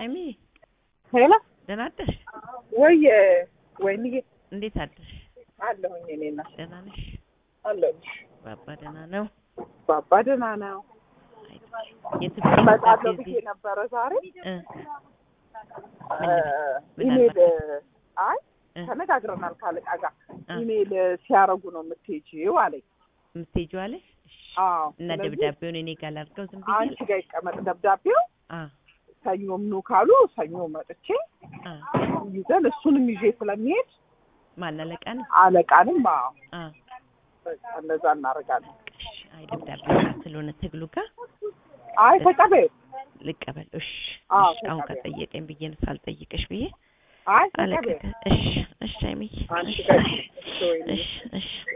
ሀይሚ ሄሎ ደህና አደርሽ? ወይ ወይንዬ እንዴት አደርሽ? አለሁኝ እኔና ደህና ነሽ? አለሁኝ። ባባ ደህና ነው? ባባ ደህና ነው። የትምህርት እመጣለሁ ቤት ብዬ ነበረ ዛሬ እ ምን ኢሜል አይ እ ተነጋግረናል ካለቃ ጋር እ ኢሜል ሲያረጉ ነው የምትሄጂው አለኝ። የምትሄጂው አለሽ? እሺ። አዎ እና ስለዚህ ደብዳቤውን እኔ ጋር ላድርገው ዝም ብዬ አንቺ ጋር ይቀመጥ ደብዳቤው። አ ሰኞም ኑ ካሉ ሰኞ መጥቼ አ ይዘን እሱንም ይዤ ስለሚሄድ ማን አለቃ ነው? አለቃንም አዎ አ በቃ እንደዛ እናደርጋለን። እሺ። አይ ደብዳቤው ጋር ስለሆነ ትግሉ ጋር አይ ተቀበዩ። ልቀበል። እሺ። አዎ እሺ። አሁን ተቀበል። ከጠየቀኝ ብዬ ነው ሳልጠይቅሽ ብዬ አይ አለቀ። ተቀበዩ። እሺ። እሺ ሀይሚዬ። አንቺ እሺ። ጋር እሺ ወይኔ እሺ። እሺ